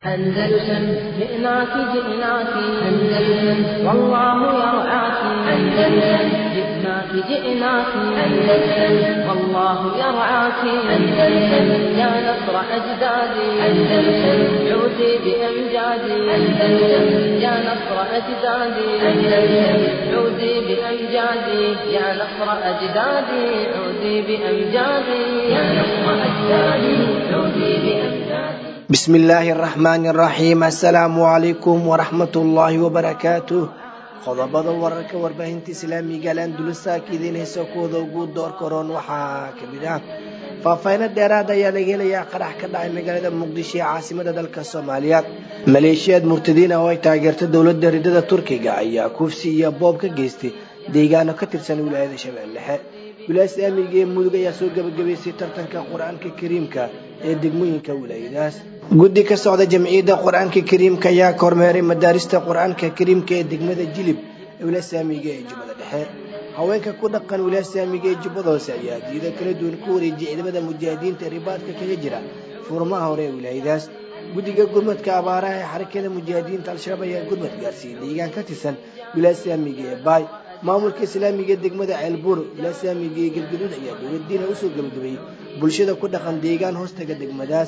أندلسن جئناك جئناك أندلسن والله يرعاك أندلسن جئناك جئناك أندلسن والله يرعاك أندلسن يا نصر أجدادي أندلسن عودي بأمجادي أندلسن يا نصر أجدادي أندلسن عودي بأمجادي يا نصر أجدادي عودي بأمجادي يا نصر أجدادي عودي بأمجادي بسم الله الرحمن الرحيم السلام عليكم ورحمة الله وبركاته qodobada wararka warbaahinta islaamiga landulisa kiidiin heesa kuwada ugu door karoon waxaa kamid ah faahfaahinno dheeraad ayaa laga helayaa qarax ka dhacay magaalada muqdisho ee caasimada dalka soomaaliya maleeshiyaad murtadiin ah oo ay taageerta dowladda ridada turkiga ayaa kufsi iyo boob ka geystay deegaano ka tirsan wilaayada shabeelle dhexe wilaaya islaamiga ee mudug ayaa soo gabagabaysay tartanka qur-aanka kariimka ee degmooyinka wilaayadaas guddi ka socda jamciyadda qur-aanka kariimka ayaa kormeeray madaarista qur-aanka kariimka ee degmada jilib ee wilaaya islaamiga ee jubbada dhexe haweenka ku dhaqan wilaaya islaamiga ee jubbada hoose ayaa diida kala duwan ku wareejiyay ciidamada mujaahidiinta ribaadka kaga jira furmaha hore ee wilaayadaas guddiga gurmadka abaaraha ee xarakada mujaahidiinta al-shabaab ayaa gurmad gaarsiiyey deegaan ka tirsan wilaaya islaamiga ee baay maamulka islaamiga degmada ceelbuur wilaaya islaamiga ee galgaduud ayaa dowladdiina usoo gabagabeeyey bulshada ku dhaqan deegaan hoostaga degmadaas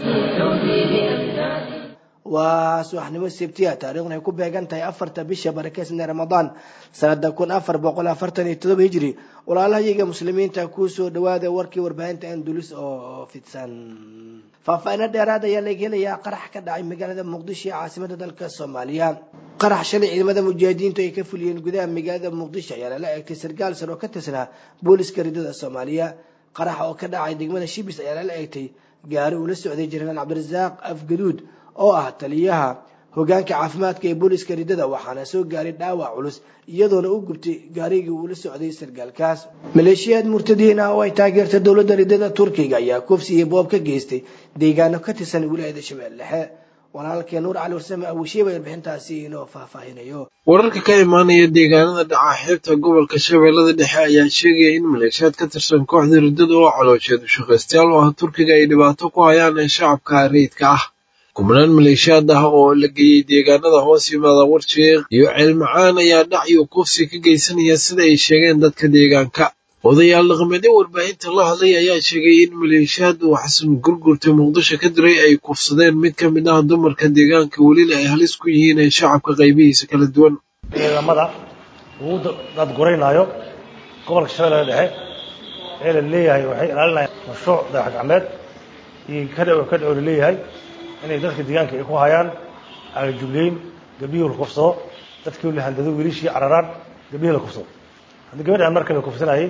waa subaxnimo sebtiya taariikhna ay ku beegan tahay afarta bisha barakeysanee ramadaan sanada kun afar boqol afartan iyo todoba hijri walaalahayaga muslimiinta kusoo dhawaada warkii warbaahinta andulis oo fidsan faahfaahinno dheeraad ayaa laga helayaa qarax ka dhacay magaalada muqdisho ee caasimada dalka soomaaliya qarax shalay ciidamada mujaahidiintu ay ka fuliyeen gudaha magaalada muqdisho ayaa lala eegtay sarkaal sar oo ka tirsanaa booliska ridada soomaaliya qarax oo ka dhacay degmada shibis ayaa lala eegtay gaari uu la socday jenaraal cabdirasaaq afgaduud oo ah taliyaha hogaanka caafimaadka ee booliska ridada waxaana soo gaaray dhaawac culus iyadoona u gubtay gaarigii uu la socday sarkaalkaas maleeshiyaad murtadiin ah oo ay taageerta dowladda ridada turkiga ayaa kufsi iyo boob ka geystay deegaano ka tirsan wilaayada shabeelle dhexe walaalkee nuur cali warsame abushiiba warbixintaasi inoo faahfaahinayo wararka ka imaanaya deegaanada dhaca xeebta gobolka shabeellada dhexe ayaa sheegaya in maleeshiyaad ka tirsan kooxda riddada oo caloosheed ushaqaystayaal u ah turkiga ay dhibaato ku hayaan ee shacabka rayidka ah kubnaan maleeshiyaad ah oo la geeyey deegaanada hoos yimaada warsheekh iyo ceelmacaan ayaa dhac iyo kufsi ka geysanaya sida ay sheegeen dadka deegaanka odayaal dhaqameedyo warbaahinta la hadlay ayaa sheegay in maleeshiyaad uu xasan gurgurta muqdisho ka diray ay kufsadeen mid ka mid ah dumarka deegaanka welina ay halis ku yihiin ee shacabka qaybihiisa kala duwan ciidamada uu dadguraynaayo gobolka shabeellada dhexe ee la leeyahay waxay ilaalinayaan mashruuc dayax gacmeed iyo kadhaw kadhaw la leeyahay inay dadka deegaanka ay ku hayaan agajugleyn gabdhihii la kufsado dadkii la handado wiilishii cararaan gabdhihii la kufsado haddii gabadhaan marka la kufsanayay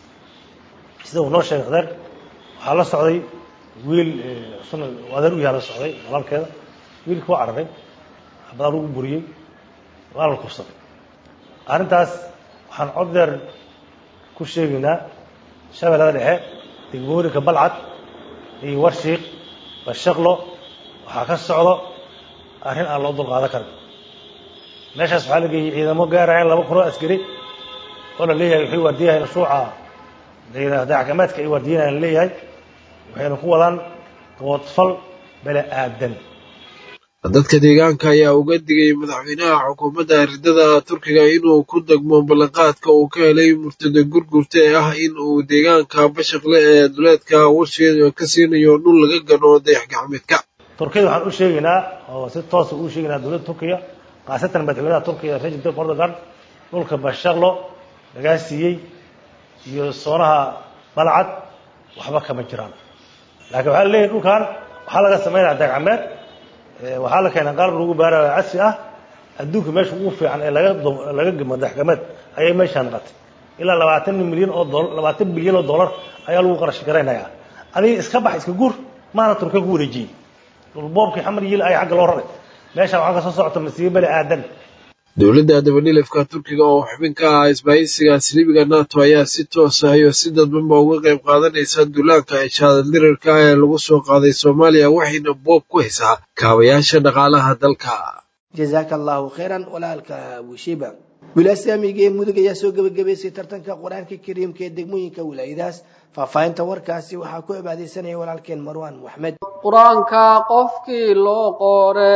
sida uu noo sheegay adeer waxaa la socday wiil sun adeer u yaha la socday walaalkeeda wiilkii waa cararay habadaa lagu buriyey waa la kufsaday arrintaas waxaan cod deer ku sheegaynaa shabeellada dhexe degmooyinka balcad iyo warshiik bashaqlo waxaa ka socdo arrin aan loo dulqaadan karin meeshaas waxaa la geeyey ciidamo gaaraya laba kunoo askari oo la leeyahay waxay waardiyahay mashruuca dayaxgacmeedka ay waardiyanayan la leeyahay waxayna ku wadaan doodfal bele aadan dadka deegaanka ayaa uga digay madaxweynaha xukuumadda ridada turkiga inuu ku degmo ballanqaadka uu ka helay murtada gurgurta ee ah in uu deegaanka bashaqle ee duleedka warsheed ka siinayo dhul laga gano dayax gacmeedka turkiyada waxaan u sheegaynaa oo si toosa u sheegaynaa dowladda turkiya khaasatan madaxweynaha turkiya rajab tayyip erdogan dhulka bashaqlo lagaa siiyey iyo soonaha balcad waxba kama jiraan laakiin waxaa la leeyahay dhulkan waxaa laga samaynaya dayaxgacmeed waxaa la keenaa qalab lagu baarayo casri ah adduunka meesha ugu fiican ee laga laga gamo dayaxgacmeed ayay meeshaan naqatay ilaa labaatan milyan oo dolar labaatan bilyan oo dollar ayaa lagu qarash garaynayaa adiga iska bax iska guur maana turkiya ku wareejiyey dhulboobkii xamar yiil ay xagga loo raray meeshaan waxaa ka soo socota masiibo bani aadan dowladda dabadhilifka turkiga oo xubin ka ah isbaahisiga silibiga nato ayaa si toosa iyo si dadbanba uga qayb qaadanaysa duulaanka eeshaadaldirirka ee lagu soo qaaday soomaaliya waxayna boob ku haysaa kaabayaasha dhaqaalaha dalka jazaaka allahu khayran walaalka abushiba wilaasamiga ee mudug ayaa soo gebagabaysay tartanka qur-aanka kariimka ee degmooyinka wilaayadaas faahfaahinta warkaasi waxaa ku cibaadeysanaya walaalkeen marwaan maxmed qur-aanka qofkii loo qoore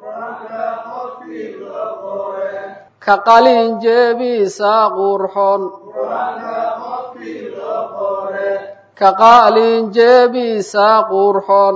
ka qalin jeebiisa qurxon ka qalin jeebiisa qurxon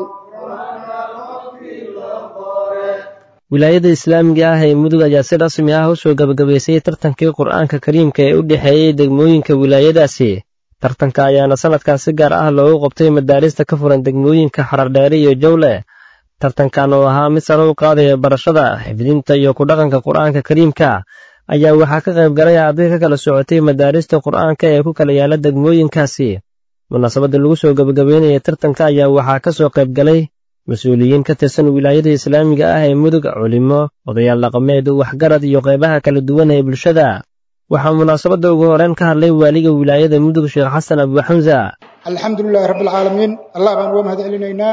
wilaayada islaamiga ah ee mudug ayaa si rasmi ah u soo gebagabaysay tartankii qur-aanka kariimka ee u dhexeeyey degmooyinka wilaayadaasi tartanka ayaana sanadkan si gaar ah loogu qabtay madaarista ka furan degmooyinka xarardheere iyo jowle tartankan oo ahaa mid sare u qaadaya barashada xifdinta iyo ku dhaqanka qur-aanka kariimka ayaa waxaa ka qayb galay arday ka kala socotay madaarista qur-aanka ee ku kala yaala degmooyinkaasi munaasabadda lagu soo gebagabeynaya tartanka ayaa waxaa ka soo qayb galay mas-uuliyiin ka tirsan wilaayada islaamiga ah ee mudug culimo odayaal dhaqameed waxgarad iyo qaybaha kala duwan ee bulshada waxaa munaasabadda ugu horeyn ka hadlay waaliga wilaayada mudug sheekh xasan abuuxamsa alxamdu lilahi rabbi alcaalamiin allah baan uga mahad celinaynaa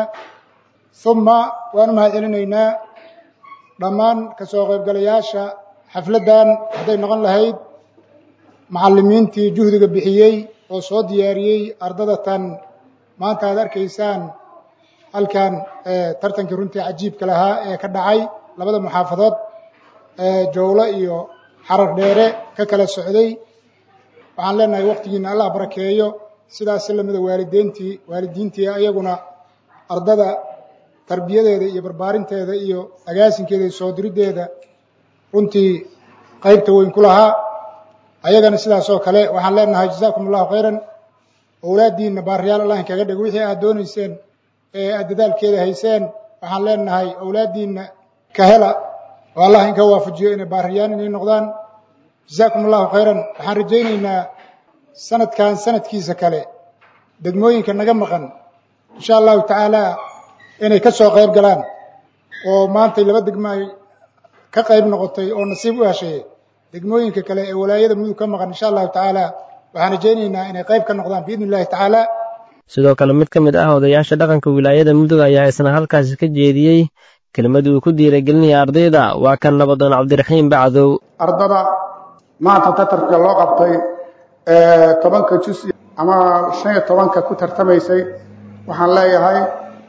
uma waan u mahad celinaynaa dhammaan ka soo qaybgalayaasha xafladdan hadday noqon lahayd macallimiintii juhdiga bixiyey oo soo diyaariyey ardada tan maanta aad arkaysaan halkan tartankii runtii cajiibka lahaa ee ka dhacay labada muxaafadood jowlo iyo xarar dheere ka kala socday waxaan leenahay waktigiina allah barakeeyo sidaasi lamida waalideyntii waalidiintii ayaguna ardada tarbiyadeeda iyo barbaarinteeda iyo agaasinkeeda iyo soo diriddeeda runtii qaybta weyn ku lahaa ayagana sidaas oo kale waxaan leenahay jazaakum allahu khayran owlaaddiinna baariyaal allah inkaga dhig wixii aad doonayseen ee aad dadaalkeeda hayseen waxaan leenahay owlaaddiinna ka hela oo allah inka waafajiyo inay baariyaan inay noqdaan jazaakum allahu khayran waxaan rajaynaynaa sanadkan sanadkiisa kale degmooyinka naga maqan insha allahu tacaala inay ka soo qayb galaan oo maantay laba degmo ay ka qayb noqotay oo nasiib u heshay degmooyinka kale ee walaayada mudug ka maqan insha allahu tacaala waxaan rajaynaynaa inay qayb ka noqdaan biidni illahi tacaala sidoo kale mid ka mid ah odayaasha dhaqanka wilaayada mudug ayaa isna halkaasi ka jeediyey kelmadii uu ku diiragelinaya ardayda waa kan nabadoon cabdiraxiim bacdow ardada maanta tatarka loo qabtay tobanka jus ama shan iyo tobanka ku tartamaysay waxaan leeyahay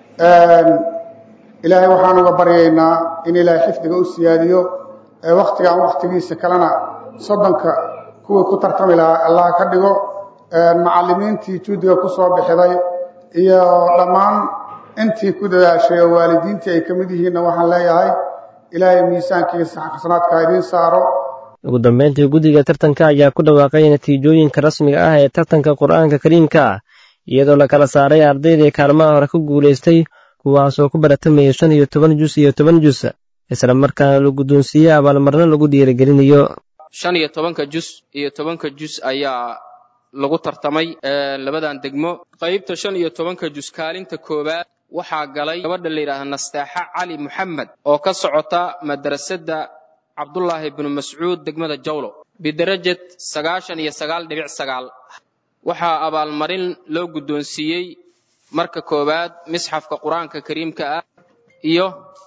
ilaahay waxaan uga baryaynaa in ilaahay xifdiga u siyaadiyo wakhtigan wakhtigiisa kalena soddonka kuwii ku tartami lahaa allah ka dhigo macallimiintii juudiga ku soo bixiday iyo dhammaan intii ku dadaashay oo waalidiintii ay ka mid yihiinna waxaan leeyahay ilaahay miisaankiisa xasanaadka idiin saaro ugu dambeyntii guddiga tartanka ayaa ku dhawaaqay natiijooyinka rasmiga ah ee tartanka qur-aanka kariimka iyadoo la kala saaray ardaydii kaalmaha hore ku guulaystay kuwaasoo ku baratamayay shan iyo toban jus iyo toban jus isla markaana la guddoonsiiyey abaalmarno lagu dhiirigelinayo shan iyo tobanka jus iyo tobanka jus ayaa lagu tartamay labadan degmo qaybta shan iyo tobanka jus kaalinta koowaad waxaa galay gabadha la yidhaahda nastaaxa cali moxamed oo ka socota madrasadda cabdulaahi bnu mascuud degmada jawlo bidarajad sagaashan iyo sagaal dhibic sagaal waxaa abaalmarin loo guddoonsiiyey marka koowaad misxafka qur-aanka kariimka ah iyo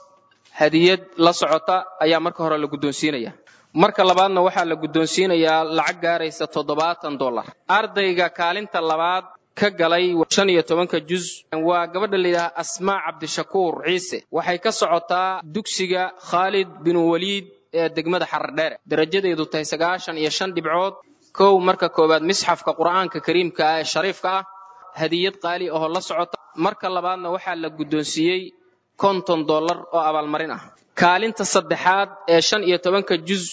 hadiyad la socota ayaa marka hore la guddoonsiinaya marka labaadna waxaa la guddoonsiinayaa lacag gaaraysa toddobaatan dollar ardayga kaalinta labaad ka galay shan iyo tobanka jus waa gabadha layidhaha asmaa cabdishakuur ciise waxay ka socotaa dugsiga khaalid bin waliid ee degmada xarardheere darajadeedu tahay sagaashan iyo shan dhibcood kow marka koowaad misxafka qur'aanka kariimka ah ee shariifka ah hadiyad qaali ahoo la socota marka labaadna waxaa la guddoonsiiyey konton dollar oo abaalmarin ah kaalinta saddexaad ee shan iyo tobanka jus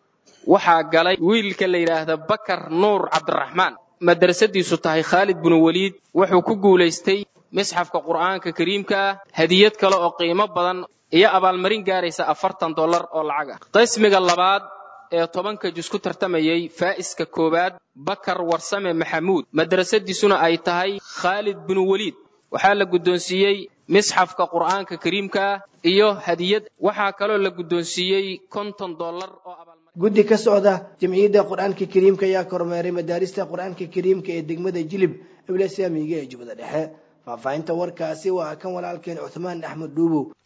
waxaa galay wiilka la yidhaahda bakar nuur cabdiraxmaan madrasadiisu tahay khaalid binu waliid wuxuu ku guulaystay misxafka qur'aanka kariimka ah hadiyad kale oo qiimo badan iyo abaalmarin gaaraysa afartan dollar oo lacag ah qismiga labaad ee tobanka jus ku tartamayey faa'iska koowaad bakar warsame maxamuud madrasadiisuna ay tahay khaalid binu waliid waxaa la guddoonsiiyey misxafka qur'aanka kariimka ah iyo hadiyad waxaa kaloo la guddoonsiiyey konton dollar oo abaalmarin guddi ka socda jamciyadda qur-aanka kariimka ayaa kormeeray madaarista qur-aanka kariimka ee degmada jilib eblesamiga ee jubbada dhexe faahfaahinta warkaasi waa kan walaalkeen cuthmaan axmed dhuubow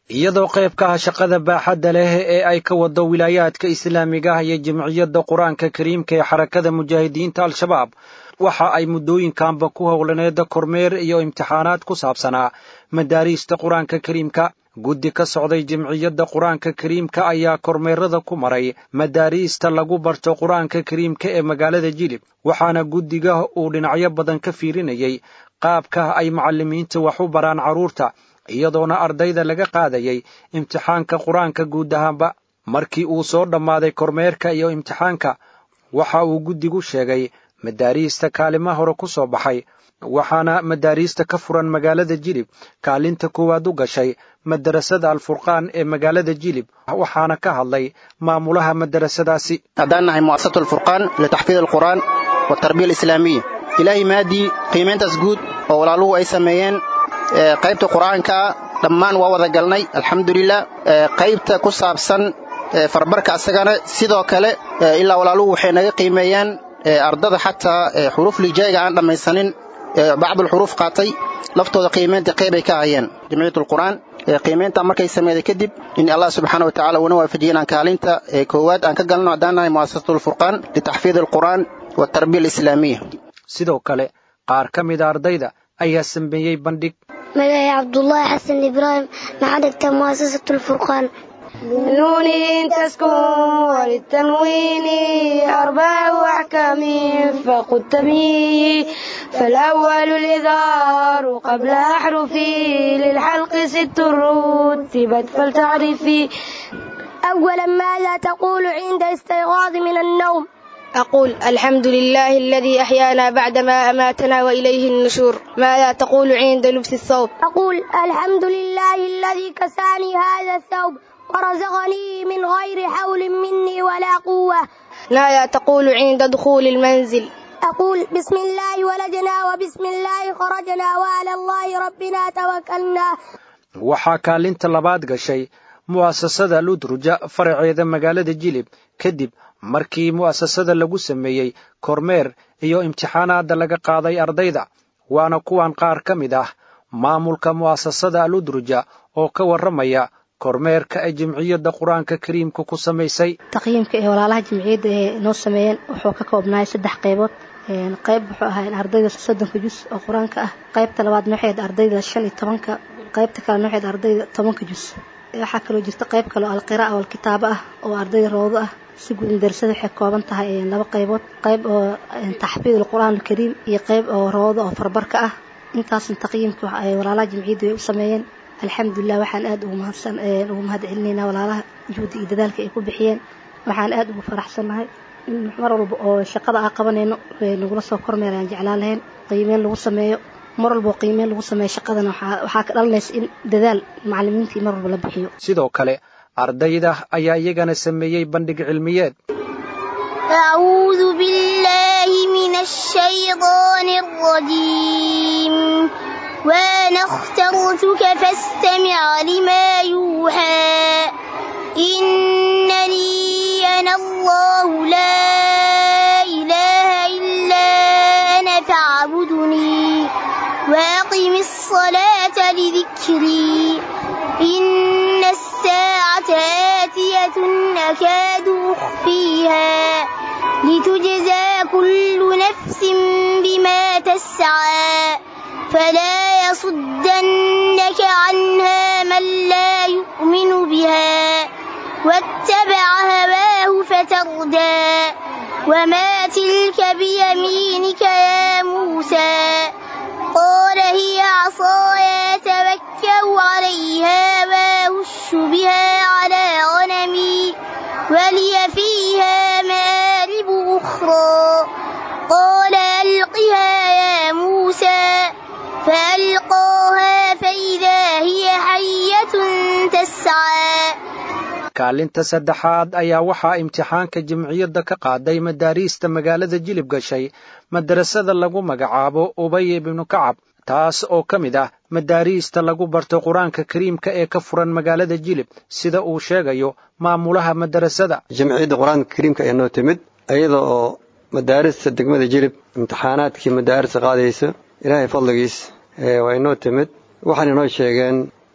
iyadoo qayb ka ah shaqada baaxadda leh ee ay ka wado wilaayaadka islaamiga ah iyo jamciyadda qur-aanka kariimka ee xarakada mujaahidiinta al-shabaab waxa ay muddooyinkanba ku howlaneeda kormeer iyo imtixaanaad ku saabsanaa madaariista qur-aanka kariimka guddi ka socday jamciyadda qur-aanka kariimka ayaa kormeerada ku maray madaariista lagu barto qur-aanka kariimka ee magaalada jilib waxaana guddiga uu dhinacyo badan ka fiirinayay qaabka ay macallimiinta wax u baraan carruurta iyadoona ardayda laga qaadayay imtixaanka qur-aanka guud ahaanba markii uu soo dhammaaday kormeerka iyo imtixaanka waxa uu guddigu sheegay madaariista kaalima hore ku soo baxay waxaana madaariista ka furan magaalada jilib kaalinta koowaad u gashay madarasada alfurqaan ee magaalada jilib waxaana ka hadlay maamulaha madarasadaasi haddaan nahay mu'asasatu alfurqaan litaxfiid alqur'aan waltarbiya alislaamiya ilaahay maadii qiimayntaas guud oo walaaluhu ay sameeyeen qaybta qur'aanka dhammaan waa wada galnay alxamdulilah qaybta ku saabsan farbarka asagana sidoo kale ilaa walaaluhu waxay naga qiimeeyaan ardada xataa xuruuf lijaa'iga aan dhammaysanin bacdulxuruuf qaatay laftooda qiimaynta qeybay ka hayeen jamciyatulqur'aan qiimaynta markay sameeyday kadib in allah subxaana wa tacala uuna waafajiye inaan kaalinta koowaad aan ka galno haddaan nahay mu'asasatulfurqaan litaxfiid alqur'aan waltarbiya alislaamiya sidoo kale qaar ka mida ardayda ayaa sameeyey bandhig magacay cabdulaahi xasan ibraahim maxaa dhigtaa mu'asasatu lfurqaan بالنون تسكن وللتنوين أربع أحكام فقد التمييز فالأول الإظهار قبل أحرفي للحلق ست رتبت فلتعرفي أولا ماذا تقول عند استيقاظ من النوم أقول الحمد لله الذي أحيانا بعدما أماتنا وإليه النشور ماذا تقول عند لبس الثوب أقول الحمد لله الذي كساني هذا الثوب ورزقني من غير حول مني ولا قوة ماذا تقول عند دخول المنزل أقول بسم الله ولدنا وبسم الله خرجنا وعلى الله ربنا توكلنا waxaa kaalinta labaad gashay mu'asasada ludruja faraceeda magaalada jilib kadib markii mu'asasada lagu sameeyey kormeer iyo imtixaanaadda laga qaaday ardayda waana kuwan qaar ka mid ah maamulka mu'asasada aludruja oo ka warramaya kormeerka ay jimciyadda qur-aanka kariimka ku samaysay taqyiimka ee walaalaha jimciyadda ee noo sameeyeen wuxuu ka koobnahay saddex qaybood qayb wuxuu ahaa ardayda soddonka jus oo qur-aanka ah qaybta labaadna waxay ahayd ardayda shan iyo tobanka qaybta kalena waxay ahayd ardayda tobanka jus waxaa kaloo jirta qayb kale oo alqira'a walkitaabo ah oo ardayda roodo ah si guud madarasada waxay kooban tahay laba qaybood qayb oo taxfiid alqur'aan alkariim iyo qayb oo roodo oo farbarka ah intaasna taqyiimka ay walaalaha jimciyadda way u sameeyeen alxamdulilah waxaan aad ugu mahadsan ugu mahad celinaynaa walaalaha juhdi iyo dadaalka ay ku bixiyeen waxaan aad ugu faraxsannahay in mar walba oo shaqada aan qabanayno nagula soo kormeer aan jeclaan lahayn qiimeyn lagu sameeyo mar walba oo qiimeyn lagu sameeyo shaqadana waxaa ka dhalanaysa in dadaal macallimiintii mar walba la bixiyo sidoo kale ardayda ayaa iyagana sameeyey bandhig cilmiyeed أعوذ بالله من الشيطان الرجيم وأنا اخترتك فاستمع لما يوحى إنني أنا الله لا إله إلا أنا فاعبدني وأقم الصلاة لذكري إن الساعة آتية أكاد أخفيها لتجزى كل نفس بما تسعى فلا يصدنك عنها من لا يؤمن بها واتبع هواه فتردى وما تلك بيمينك يا موسى قال هي عصاي توكل عليها واهش بها على غنمي ولي فيها مآرب أخرى قال ألقها يا موسى فألقاها فإذا هي حية تسعى kaalinta saddexaad ayaa waxaa imtixaanka jimciyadda ka qaaday madaariista magaalada jilib gashay madarasada lagu magacaabo ubay ibnu kacab taas oo ka mid ah madaariista lagu barto qur-aanka kariimka ee ka furan magaalada jilib sida uu sheegayo maamulaha madarasada jamciyadda qur-aanka kariimka ayaa noo timid iyada oo madaarista degmada jilib imtixaanaadkii madaarista qaadaysa ilaahay fadligiis waa inoo timid waxaan inoo sheegeen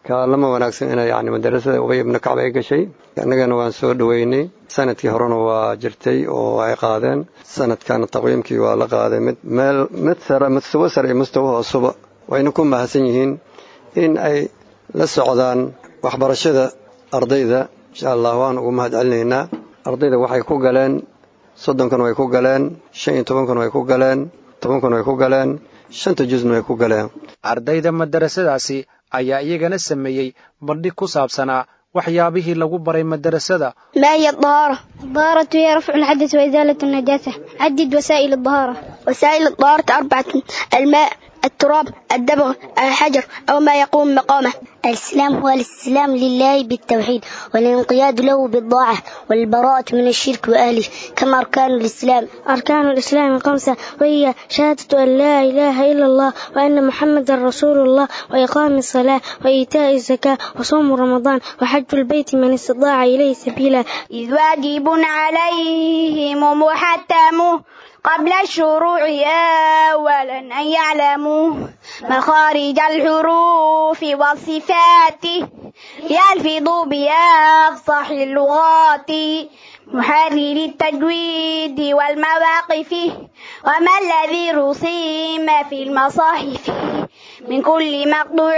kaalamo wanaagsan inay yani madarasada ubay ibnu kacb ay gashay annagana waan soo dhoweynay sanadkii horena waa jirtay oo ay qaadeen sanadkana taqwiimkii waa la qaaday mid meel mid sare mustawo sare iyo mustawo hoosuba wayna ku mahadsan yihiin in ay la socdaan waxbarashada ardayda insha allah waan ugu mahad celinaynaa ardayda waxay ku galeen soddonkana way ku galeen shan iyo tobankana way ku galeen tobankana way ku galeen shanta jusna way ku galeen ardayda madarasadaasi ayaa iyagana sameeyey bandhig ku saabsanaa waxyaabihii lagu baray madarasada ما هي الطهارة؟ الطهارة هي رفع الحدث وإزالة النجاسة عدد وسائل الطهارة وسائل الطهارة أربعة الماء التراب الدبغ الحجر أو ما يقوم مقامه الإسلام هو الاستسلام لله بالتوحيد والانقياد له بالطاعة والبراءة من الشرك وأهله كما أركان الإسلام أركان الإسلام خمسة وهي شهادة أن لا إله إلا الله وأن محمد رسول الله وإقام الصلاة وإيتاء الزكاة وصوم رمضان وحج البيت من استطاع إليه سبيلا إذ واجب عليهم محتم قبل الشروع أولا أن يعلموا مخارج الحروف والصفات يلفظوا بأفصح اللغات محرر التجويد والمواقف وما الذي رسم في المصاحف من كل مقطوع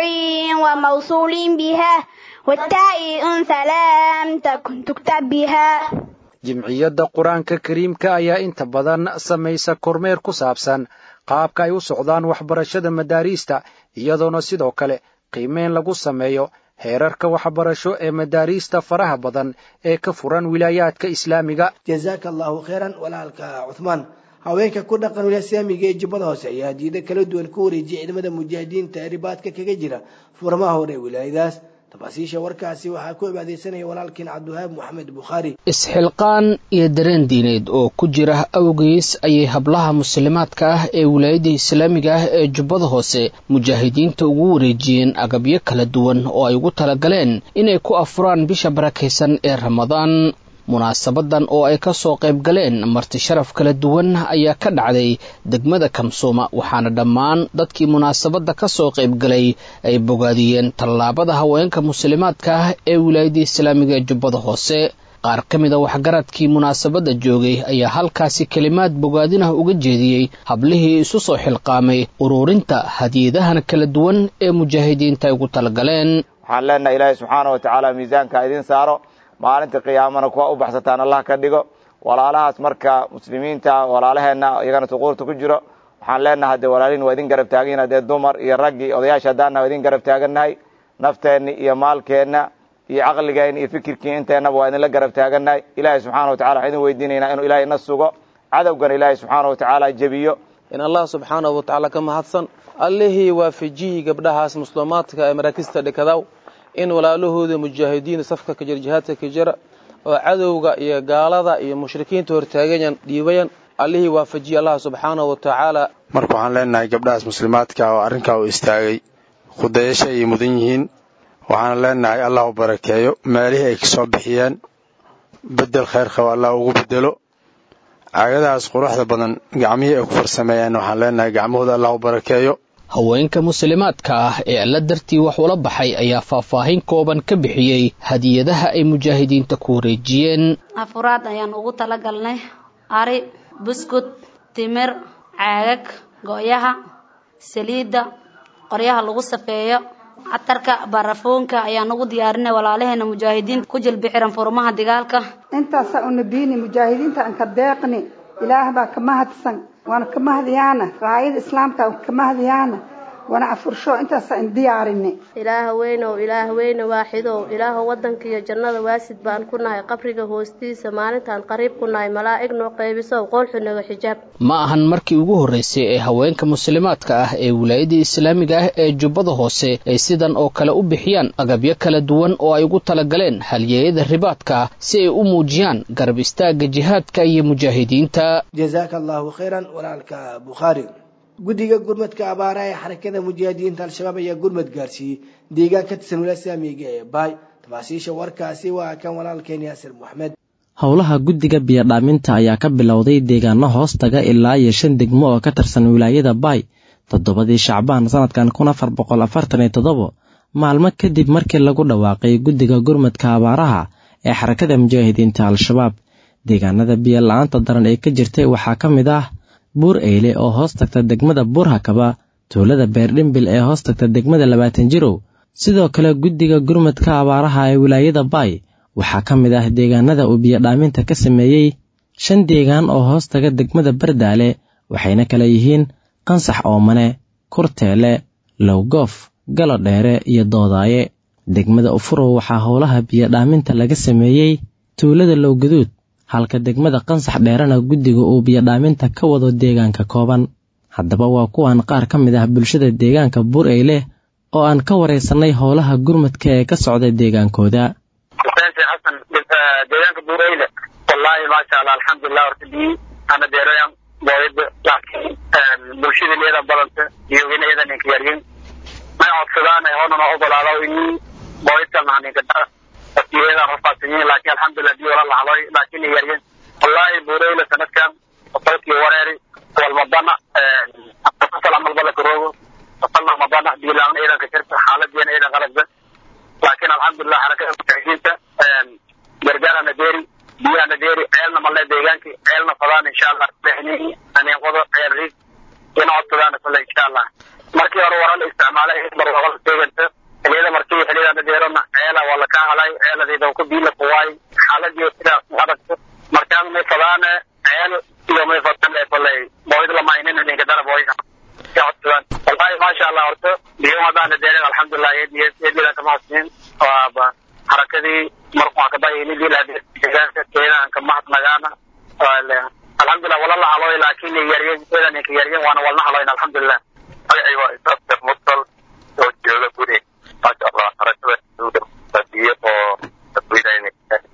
وموصول بها والتاء أنثى لم تكن تكتب بها jimciyadda qur-aanka kariimka ayaa inta badan samaysa kormeer ku saabsan qaabka ay u socdaan waxbarashada madaariista iyadoona sidoo kale qiimeyn lagu sameeyo heerarka waxbarasho ee madaariista faraha badan ee ka furan wilaayaadka islaamiga jazaaka allahu khayran walaalka cuhmaan haweenka ku dhaqan wilasaamiga ee jubbada hoose ayaa hadiida kala duwan ku wareejiyay ciidamada mujaahidiinta ee ribaadka kaga jira furmaha hore ee wilaayadaas tafaasiisha warkaasi waxaa ku cibaadeysanaya walaalkiin cabdiwahaab moxamed bukhaari isxilqaan iyo dareen diineed oo ku jira awgeys ayay hablaha muslimaadka ah ee wilaayada islaamiga ah ee jubbada hoose mujaahidiinta ugu wareejiyeen agabyo kala duwan oo ay ugu talagaleen inay ku afuraan bisha barakaysan ee ramadaan munaasabadan oo ay ka soo qayb galeen marti sharaf kala duwan ayaa ka dhacday degmada kamsuuma waxaana dhammaan dadkii munaasabadda ka soo qayb galay ay bogaadiyeen tallaabada haweenka muslimaadka ah ee wilaayada islaamiga ee jubbada hoose qaar ka mid a waxgaradkii munaasabadda joogay ayaa halkaasi kelimaad bogaadinah uga jeediyey hablihii isu soo xilqaamay ururinta hadiyadahan kala duwan ee mujaahidiinta ay ugu talagaleen waxaan leenahay ilaahay subxaana wa tacaala miisaanka idiin saaro maalinta qiyaamana kuwa u baxsataan allah ka dhigo walaalahaas marka muslimiinta walaalaheenna iyagana suquurta ku jiro waxaan leenahay dee walaalihin waa idin garab taagan haddee dumar iyo raggii odayaasha haddaana waa idin garab taagannahay nafteenni iyo maalkeenna iyo caqligeenna iyo fikirkii inteennaba waa idinla garab taagannahay ilaahay subxaana wa tacala waxaan idin weydiinaynaa inuu ilaahay na sugo cadowgana ilaahay subxaana wa tacaala jebiyo in allah subxaanahu wa tacaala ka mahadsan allihii waafajiyey gabdhahaas muslimaadka ee maraakista dhikadaw in walaalahooda mujaahidiin safka ka jira jihaadka ka jira oo cadowga iyo gaalada iyo mushrikiinta hortaagayan dhiibayan allihii waafajiyey allah subxaanahu wa tacaala marka waxaan leenahay gabdhahaas muslimaadka oo arrinkaa u istaagay khudayasha ay mudan yihiin waxaana leenahay allah u barakeeyo meelihii ay kasoo bixiyeen bedel khayr qaba allah ugu bedelo caagadahaas quruxda badan gacmihii ay ku farsameeyeen waxaan leenahay gacmahooda allah u barakeeyo haweenka muslimaadka ah ee alla dartii wax ula baxay ayaa faahfaahin kooban ka bixiyey hadiyadaha ay mujaahidiinta ku wareejiyeen afuraad ayaan ugu talagalnay ari buskud timir caagag go-yaha saliidda qoryaha lagu safeeyo catarka barafoonka ayaan ugu diyaarinay walaalaheena mujaahidiinta ku jilbixiran furmaha digaalka intaasa unabiini mujaahidiinta aan ka deeqni ilaah baa ka mahadsan waana ka mahadiyaana raayada islaamka ka mahadiyaana waana afursho intaasa in diyaarini ilaah weynow ilaah weyne waaxidow ilaahow waddanka iyo jannada waasid baan ku nahay qabriga hoostiisa maalintaan qariib ku nahay malaa'ig noo qaybisow qoolxunaga xijaab ma ahan markii ugu horreysay ee haweenka muslimaadka ah ee wilaayada islaamiga ah ee jubbada hoose ay sidan oo kale u bixiyaan agabyo kala duwan oo ay ugu talagaleen halyeeyada ribaadka si ay u muujiyaan garab istaagga jihaadka iyo mujaahidiinta jazaaka allahu khayran walaalka bukhaari guddiga gurmadka abaara ee xarakada mujaahidiinta al-shabaab ayaa gurmad gaarsiiyey deegaan ka tirsan wilasaamiga ee baay tafaasiisha warkaasi waa kan walaalkeen yaasir moxamed howlaha guddiga biyodhaaminta ayaa ka bilowday deegaano hoos taga ilaa iyo shan degmo oo ka tirsan wilaayada baay toddobadii shacbaan sanadkan kun afar boqol afartan iyo toddobo maalmo kadib markii lagu dhawaaqay guddiga gurmadka abaaraha ee xarakada mujaahidiinta al-shabaab deegaanada biyo la-aanta daran ee ka jirtay waxaa ka mid ah buur eyle oo hoos tagta degmada buurhakaba tuulada beerdhimbil ee hoos tagta degmada labaatan jirow sidoo kale guddiga gurmadka abaaraha ee wilaayada baay waxaa ka mid ah deegaanada uu biyodhaaminta ka sameeyey shan deegaan oo hoos taga degmada bardaale waxayna kala yihiin qansax oomane kurteele lowgoof galodheere iyo doodaaye degmada ufurow waxaa howlaha biyodhaaminta laga sameeyey tuulada lowgaduud halka degmada qansax dheerena guddiga uu biyodhaaminta ka wado deegaanka kooban haddaba waa kuwan qaar ka mid ah bulshada deegaanka buur eyle oo aan ka waraysannay howlaha gurmadka ee ka socda deegaankooda xasan deegaanka buur eyle wallaahi maasha allah alxamdulilah horta bii ana deeroyan booyada laakiin bulshada leeda badanta iyo inayadan ninka yaryin may codsadaan hoonana ogolaado in booyadka naninka wasiiladan rafaadsanyiin laakiin alxamdulilah bii wala lahaloy laakiin yaryin wallaahi buur eyle sanadkan qolkii wareeri walmadana asal amalba lakaroogo asalna madana biilaamna ciidanka shirka xaaladiina ciidan qalabka laakiin alxamdulilah xarakada mujaahidiinta gargaarana deeri biyahana deeri ceelna malle deegaanki ceelna fadaan insha allah aniinqodo ceel riig ina codsadaan kule insha allah markii hore wara la isticmaalay barwaaqo la seeganta xiliyada markii xiliyadana deerona ceela waa laka halay ceeladayda ku biila kuwaay xaaladii sidaas adagto markaan may fadaane ceel iyo may fadane koley booyd lamainin ninka dara booyda ka codsadaan wallahi maasha allah horta biyo hadaana deerin alxamdulilah eediyada kama hosnin waaba xarakadii markuu kabayinidiladeegaanka keedaan ka mahadnagaana alxamdulilah wala la haloy laakiin yaryen keeda ninka yaryen waana walna haloyn alxamdulilah magacay waa isaabtar mursal oo jooga guri maasha allah xarakada biyo oo dadweynayn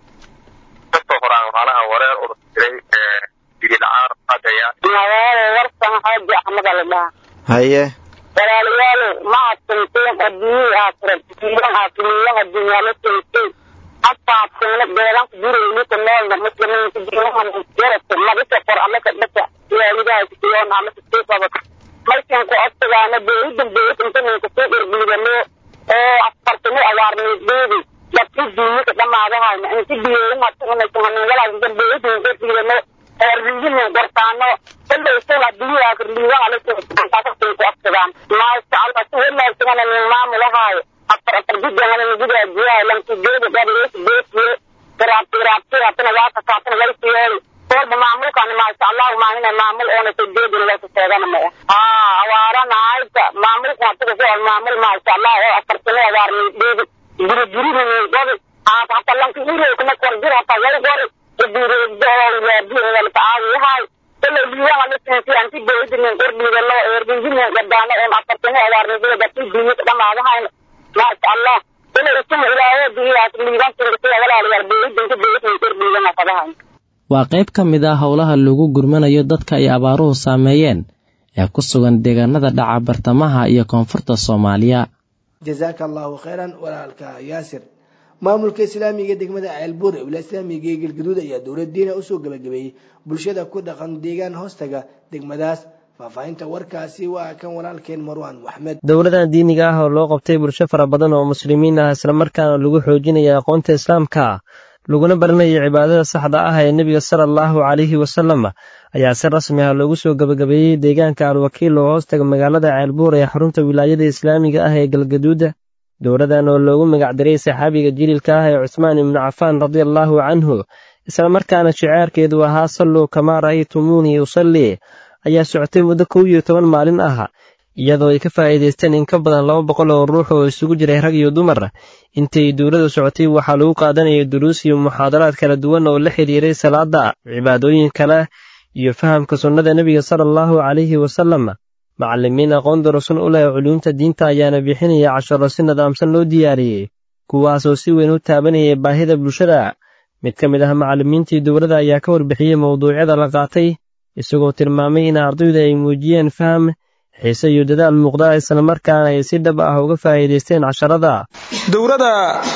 kasoo horaan maalaha wareer urus jiray biyo la-aan adaya magaalo warsan xaaji axmed aldhaa haye walaalayaal ma adsanteen adduunyada aakhira aakhiriyaha dunyaalo sentay afaadseena beelanka dureynika noolna muslimiinka diinaha jarata madika qor allaka dhaka ilaalidaha kusiyoon allaka sii qabata markaan ku codsigaana beeridan beerid inta ninka soo erbiidano oo afartamo awaarnideedi dadka duunyaka dhamaadahayna inta biyeerin hatuunaysahaningalaasda beeridin erbiidano eerbiidinin qortaano kollaysan adduunyada aakhir liibaha la soo ku codsadaan maasha allah si wanaagsanana nin maamulahaayo afar afar jidana nigudaajiyahay lankigeeda gaadiyeysa beesiye garaabti garaabti hatana waaka kaatana walsiyeeli kolba maamulkani maasha allahu maahina maamul oona sajeedin lasa sheegana maya haa awaarana hayta maamulka hatuka ku maamul maasha allah oo afartano awaarni dheedi gurigurihini godi hata lanki irowkana korjir hata wal gori ibireegdo oo ilaadiyeelka aawiyahay kolay liibaha la sensi anti beedinin qordhiidano eerbiidinin gadaano oon afartano awaarnidada gati diiyaka dhamaadahayna maasha allah kolay isuma ilaahay diyaas liiban singasiya walaalayaal beedinka beedinin qordhiidana fadahay waa qayb ka mid ah howlaha lagu gurmanayo dadka ay abaaruhu saameeyeen ee ku sugan deegaanada dhaca bartamaha iyo koonfurta soomaaliya jazaaka allahu khayran walaalka yaasir maamulka islaamiga degmada ceelbuur ee wilaaya islaamiga ee galgaduud ayaa dowladdiina usoo gabagabeeyey bulshada ku dhaqan deegaan hoostaga degmadaas faahfaahinta warkaasi waa kan walaalkeen marwaan maxmed dowladan diiniga ah oo loo qabtay bulsho fara badan oo muslimiin ah islamarkaana lagu xoojinaya aqoonta islaamka laguna baranaya cibaadada saxda ah ee nebiga sala allahu calayhi wasalam ayaa si rasmi ah loogu soo gabagabeeyey deegaanka alwakiil oo hoostaga magaalada ceelbuur ee xarunta wilaayada islaamiga ah ee galgaduuda dowladan oo loogu magacdiray saxaabiga jiliilka ah ee cusmaan ibnu cafaan radiallahu canhu islamarkaana shicaarkeedu ahaa salluu kamaa ra'aytumuunii usallii ayaa socotay muddo kow iyo toban maalin ah iyadoo ay ka faa'iidaysteen in ka badan laba boqol oo ruux oo isugu jiray rag iyo dumar intay dowladdu socotay waxaa lagu qaadanayay duruus iyo muxaadaraad kala duwan oo la xidhiiray salaada cibaadooyin kale iyo fahamka sunnada nebiga sala allahu calayhi wasalam macallimiin aqoon darasun u leh culuumta diinta ayaana bixinaya casharo si nidaamsan loo diyaariyey kuwaasoo si weyn u taabanayay baahida bulshada mid ka mid ah macallimiintii dowladda ayaa ka warbixiyey mowduucyada la qaatay isagoo tilmaamay in ardaydu ay muujiyeen faham xiise iyo dadaal muuqda islamarkaana ay si dhab ah uga faa'iidaysteen casharada dowladda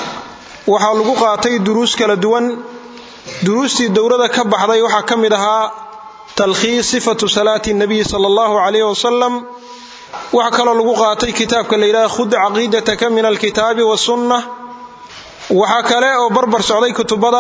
waxaa lagu qaatay duruus kala duwan duruustii dowladda ka baxday waxaa ka mid ahaa talkhiis sifatu salaati nabiyi sala allahu calayh wasalam waxaa kaloo lagu qaatay kitaabka la yidhaha khud caqiidataka min alkitaabi wasunna waxaa kale oo barbar socday kutubada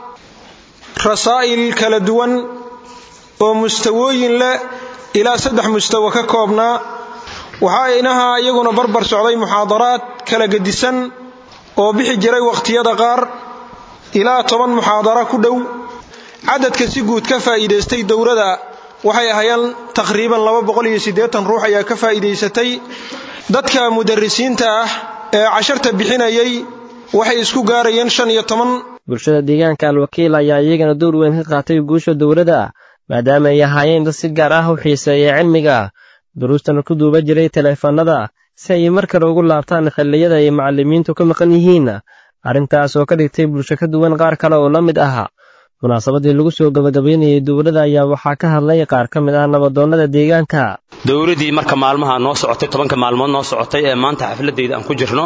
rasaa'il kala duwan oo mustawooyin leh ilaa saddex mustawo ka koobnaa waxaa inaha iyaguna barbar socday muxaadaraad kala gedisan oo bixi jiray wakhtiyada qaar ilaa toban muxaadara ku dhow cadadka si guud ka faa'iidaystay dowrada waxay ahayeen taqriiban ruux ayaa ka faa'iidaysatay dadka mudarisiinta ah ee casharta bixinayay waxay isku gaarayeen shan iyo toban bulshada deegaanka alwakiil ayaa iyagana door weyn ka qaatay guusha dowladda maadaama ay ahaayeen dad si gaar ah u xiiseeya cilmiga duruustana ku duuba jiray teleefanada si ay mar kale ugu laabtaan xilliyada ay macallimiintu ka maqan yihiin arrintaas oo ka dhigtay bulsho ka duwan qaar kale oo la mid ah munaasabadii lagu soo gabagabaynayay dowladda ayaa waxaa ka hadlay qaar ka mid ah nabadoonnada deegaanka dowladdii marka maalmaha noo socotay tobanka maalmood noo socotay ee maanta xafladayda aan ku jirno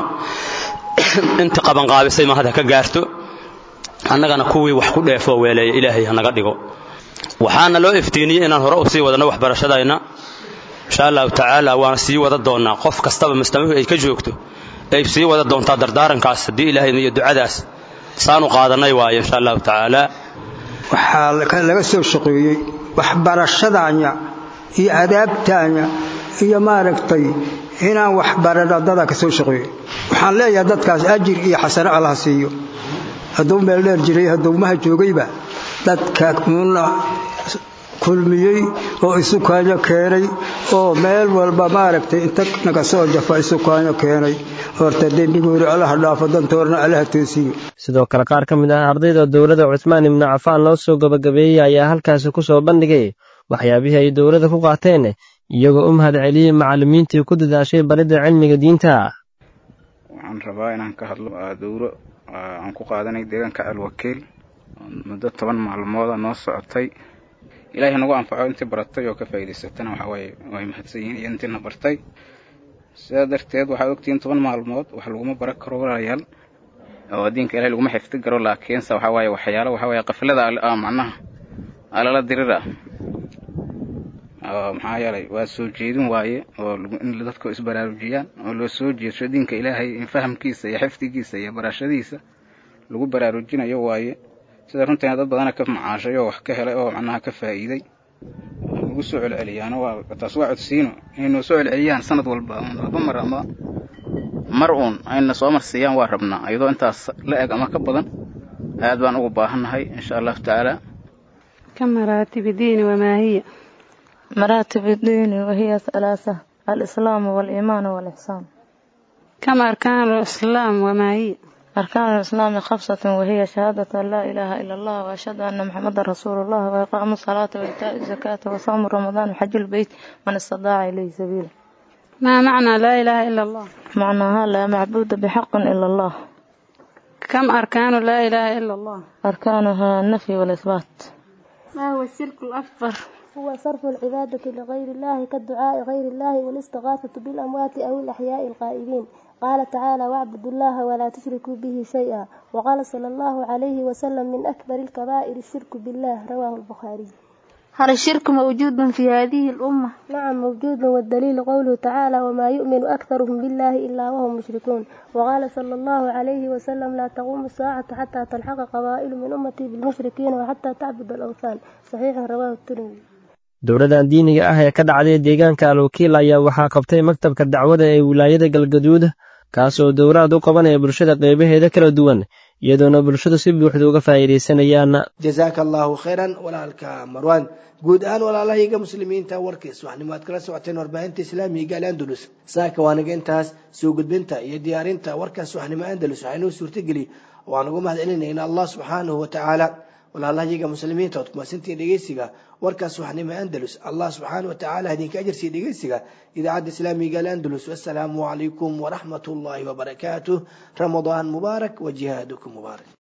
inta qabanqaabisay ma hadda ka gaarto annagana kuwii wax ku dheefoo weeleeya ilaahay hanaga dhigo waxaana loo iftiiniyey inaan hore u sii wadanno waxbarashadayna insha allahu tacaala waana sii wada doonnaa qof kastaba mustamihu ay ka joogto ay sii wada doontaa dardaarankaas haddii ilaahay iyo ducadaas saanu qaadannay waayo insha allahu tacaala waxaa laga soo shaqeeyey waxbarashadaanya iyo adaabtaanya iyo maaragtay inaan waxbarano dada ka soo shaqeeyo waxaan leeyahay dadkaas ajir iyo xasano allaha siiyo hadduu meel dheer jiray haddowmaha joogayba dadka uuna kulmiyey oo isukaanyo keenay oo meel walba maaragtay inta naga soo jafa isukaanyo keenay horta dembigoori allaha dhaafo dantoorna allaha toosiyo sidoo kale qaar ka mid ah ardayda dowladda cusmaan ibnu cafaan loo soo gabagabeeyey ayaa halkaasi ku soo bandhigay waxyaabihii ay dowladda ku qaateen iyagoo u mahad celiyey macallimiintii ku dadaashay baridda cilmiga diinta waxaan rabaa inaan ka hadlo dowro aan ku qaadanay deegaanka alwakiil muddo toban maalmooda noo socotay ilaahay nagu anfaco intii baratay oo ka faa'iidaysatana waxaa waaye way mahadsan yihiin iyo intiina bartay sidaa darteed waxaad ogtihiin toban maalmood wax laguma baran karo walaalayaal oo diinka ilahay laguma xifdi karo laakiinse waxaa waaye waxyaalo waxaa waaye qaflada macnaha alala dirir ah maxaa yeelay waa soo jeedin waaye oo in dadku isbaraarujiyaan oo loo soo jeedsho diinka ilaahay in fahamkiisa iyo xifdigiisa iyo barashadiisa lagu baraarujinayo waaye sida runtiina dad badana ka macaashay oo wax ka helay oo macnaha ka faa'iiday lagu soo celceliyaano waa taas waa codsiino inay noo soo celceliyaan sanad walba laba mar ama mar uun ayna soo marsiiyaan waa rabnaa iyadoo intaas la eg ama ka badan aad baan ugu baahannahay insha allahu tacaala كمراتب الدين وما هي مراتب الدين وهي ثلاثة الإسلام والإيمان والإحسان كم أركان الإسلام وما هي أركان الإسلام خمسة وهي شهادة أن لا إله إلا الله وأشهد أن محمد رسول الله وإقام الصلاة وإيتاء الزكاة وصوم رمضان وحج البيت من استطاع إليه سبيلا ما معنى لا إله إلا الله معناها لا معبود بحق إلا الله كم أركان لا إله إلا الله أركانها النفي والإثبات ما هو الشرك الأكبر هو صرف العبادة لغير الله كالدعاء غير الله والاستغاثة بالأموات أو الأحياء القائلين قال تعالى واعبدوا الله ولا تشركوا به شيئا وقال صلى الله عليه وسلم من أكبر الكبائر الشرك بالله رواه البخاري هل الشرك موجود في هذه الأمة؟ نعم موجود والدليل قوله تعالى وما يؤمن أكثرهم بالله إلا وهم مشركون وقال صلى الله عليه وسلم لا تقوم الساعة حتى تلحق قبائل من أمتي بالمشركين وحتى تعبد الأوثان صحيح رواه الترمذي dowladdan diiniga ah ee ka dhacday deegaanka alwakiil ayaa waxaa qabtay maktabka dacwada ee wilaayada galgaduud kaasoo dowraad u qabanaya bulshada qeybaheeda kala duwan iyadoona bulshadu si buuxda uga faa'iidaysanayaan jazaaka allaahu khayran walaalka marwaan guud ahaan walaalahayga muslimiinta warkiis waxnimo aad kala socoteen warbaahinta islaamiga al andalus saaka waanaga intaas soo gudbinta iyo diyaarinta warkaas waxnimo andalus waxaynuu suurtageli waan ugu mahad celinayna allah subxaanahu watacaala walaalahayaga muslimiinta ood kumasantiin dhegeysiga warkaas waxnimo andalus allah subxaana wa tacaala idinka ajarsiiya dhegeysiga idaacadda islaamiga alandalus wasalaamu calaykum waraxmat ullaahi wabarakaatuh ramadaan mubaarak wa jihaadukum mubaarak